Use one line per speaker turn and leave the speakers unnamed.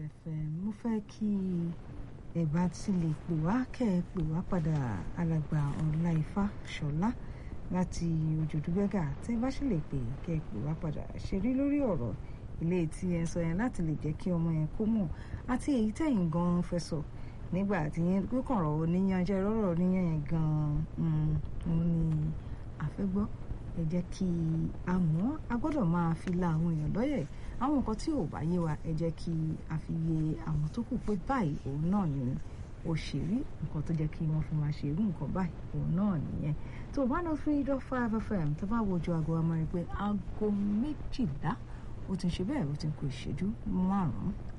FM mo fẹ́ kí ẹ bá ti lè pè wá kẹ́ ẹ pè wá padà alàgbà ọláìfá ṣọlá láti òjòdú bẹ́gà tẹ́ ẹ bá sì lè pè kẹ́ ẹ pè wá padà ṣeré lórí ọ̀rọ̀ ilé tí ẹ sọ yẹn láti lè jẹ́ kí ọmọ yẹn kó mọ̀ àti èyí tẹ̀yìn gan-an fẹ́ sọ nígbà tí yẹn kọ̀rọ̀ oníyan jẹ́ rọ́rọ̀ oníyan yẹn gan-an òun ni àfẹ́gbọ́ ẹ jẹ́ kí a mọ̀ a gbọ́dọ̀ máa fi la àwọn èèyàn lọ́yẹ̀ àwọn nǹkan tí ò bá yé wa ẹ jẹ́ kí a fi yé àwọn tó kù pé báyìí òun náà ni ó ṣe rí nǹkan tó jẹ́ kí wọ́n fi máa ṣe irú nǹkan báyìí òun náà nìyẹn tó one oh three dot five fm tó bá wojú aago wa máa rí pé aago méjìlá ó ti ń ṣe bẹ́ẹ̀ ó ti ń kó ìṣẹ́jú márùn-ún